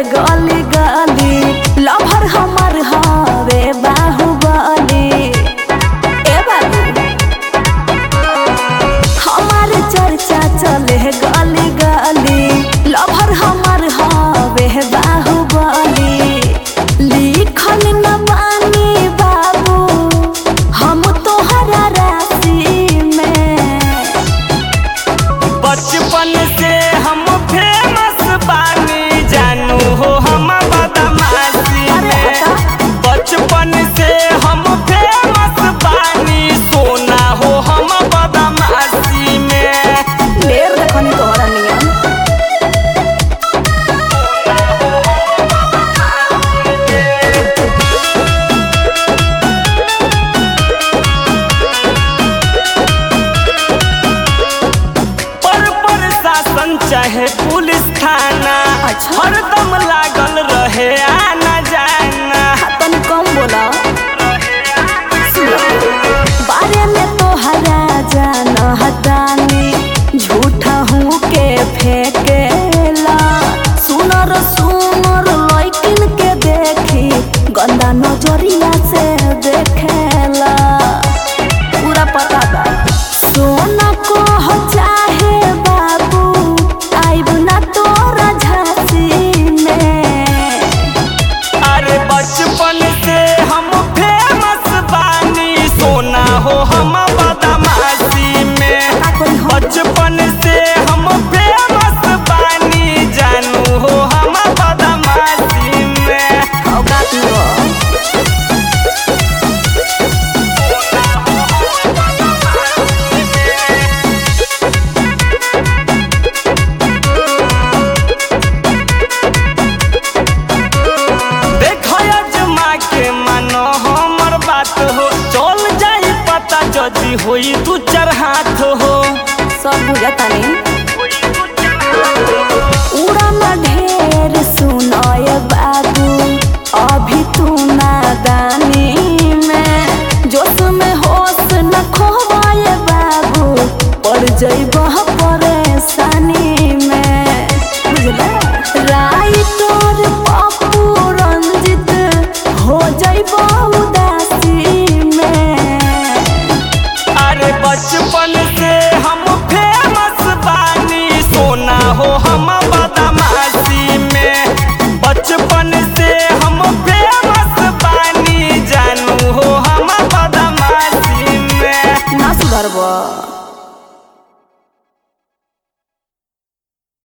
गली गली लभर हमर हवे बाहुबली ए बाबू हमार चर्चा चले गली गली लभर हमर हवे बाहुबली लिखल न बानी बाबू हम तोहरा राशि में बचपन से हम फेमस बानी जानू हो हम बदमाशी अरे में हटा। बचपन से हम फेमस बानी सोना हो हम बदमाशी में ढेर देखनी तोहरा नियम पर प्रशासन चाहे पुलिस थाना अच्छा। हरदम लागल रहे आना जाना तनी कम बोला बारे में तोहरा जान हतानी झूठा हूँ के फेंकेला सुनर सुनर लैकिन के देखी गंदा नजरिया से देखेला पूरा पता बा सोना को हो चाहे बाबू आइब ना तोरा झांसी में अरे बचपन से हम फेमस बानी सोना हो हम बदमाशी में का कोई हम बचपन से हम फेमस बानी जानू हो हम बदमाशी में औकात में रह। देखो अजमा के मानो हमर बात हो चल जाई पता जदी होई दू चार हाथ हो सब बुझता नहीं उड़न ढेर सुनाय बाबू अभी तू नादानी में जोश में होश न खोवाय बाबू पड़ जइबह परेशानी में बुझला राई तोर पप्पू रंजित हो जइबह उदासी में अरे बचपन से हम फेमस बानी सोना हो हम बदमाशी में बचपन से हम फेमस बानी जानू हो हम बदमाशी में ना सुधरबा